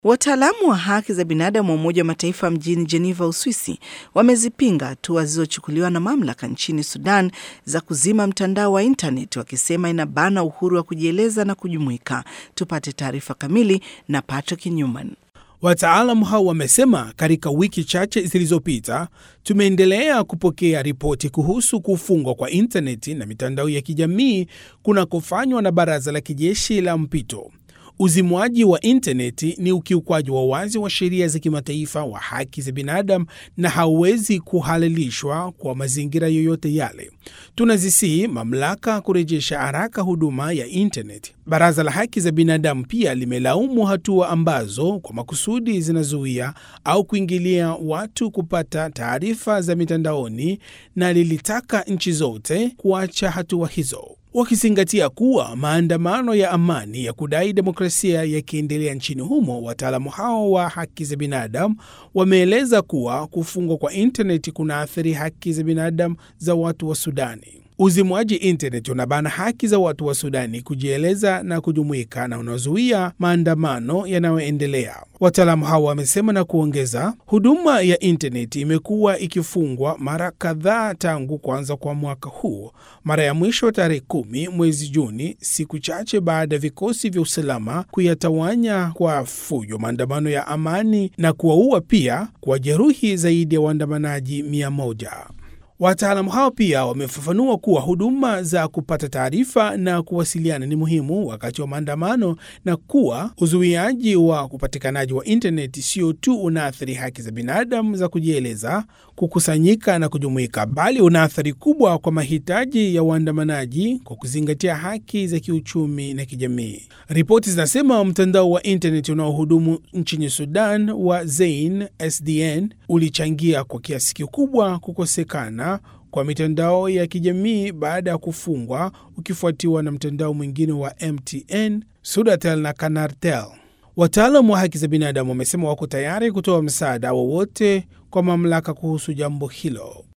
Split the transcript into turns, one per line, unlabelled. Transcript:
Wataalamu wa haki za binadamu wa Umoja wa Mataifa mjini Geneva, Uswisi, wamezipinga hatua zilizochukuliwa na mamlaka nchini Sudan za kuzima mtandao wa intaneti, wakisema inabana uhuru wa kujieleza na kujumuika. Tupate taarifa kamili na Patrick Newman.
Wataalamu hao wamesema katika wiki chache zilizopita tumeendelea kupokea ripoti kuhusu kufungwa kwa intaneti na mitandao ya kijamii kunakofanywa na baraza la kijeshi la mpito. Uzimwaji wa intaneti ni ukiukwaji wa wazi wa sheria za kimataifa wa haki za binadamu na hauwezi kuhalalishwa kwa mazingira yoyote yale. Tunazisihi mamlaka kurejesha haraka huduma ya intaneti. Baraza la haki za binadamu pia limelaumu hatua ambazo kwa makusudi zinazuia au kuingilia watu kupata taarifa za mitandaoni na lilitaka nchi zote kuacha hatua hizo wakizingatia kuwa maandamano ya amani ya kudai demokrasia yakiendelea nchini humo. Wataalamu hao wa haki za binadamu wameeleza kuwa kufungwa kwa intaneti kunaathiri haki za binadamu za watu wa Sudani. Uzimwaji intaneti unabana haki za watu wa Sudani kujieleza na kujumuika na unazuia maandamano yanayoendelea. Wataalamu hao wamesema na kuongeza, huduma ya intaneti imekuwa ikifungwa mara kadhaa tangu kuanza kwa mwaka huu, mara ya mwisho tarehe kumi mwezi Juni, siku chache baada ya vikosi vya usalama kuyatawanya kwa fujo maandamano ya amani na kuwaua pia kuwajeruhi zaidi ya waandamanaji mia moja. Wataalamu hao pia wamefafanua kuwa huduma za kupata taarifa na kuwasiliana ni muhimu wakati wa maandamano na kuwa uzuiaji wa upatikanaji wa intaneti sio tu unaathiri haki za binadamu za kujieleza, kukusanyika na kujumuika, bali una athari kubwa kwa mahitaji ya waandamanaji kwa kuzingatia haki za kiuchumi na kijamii. Ripoti zinasema mtandao wa intaneti unaohudumu nchini Sudan wa Zain SDN ulichangia kwa kiasi kikubwa kukosekana kwa mitandao ya kijamii baada ya kufungwa, ukifuatiwa na mtandao mwingine wa MTN, Sudatel na Canartel. Wataalamu wa haki za binadamu wamesema wako tayari kutoa msaada wowote kwa mamlaka kuhusu jambo hilo.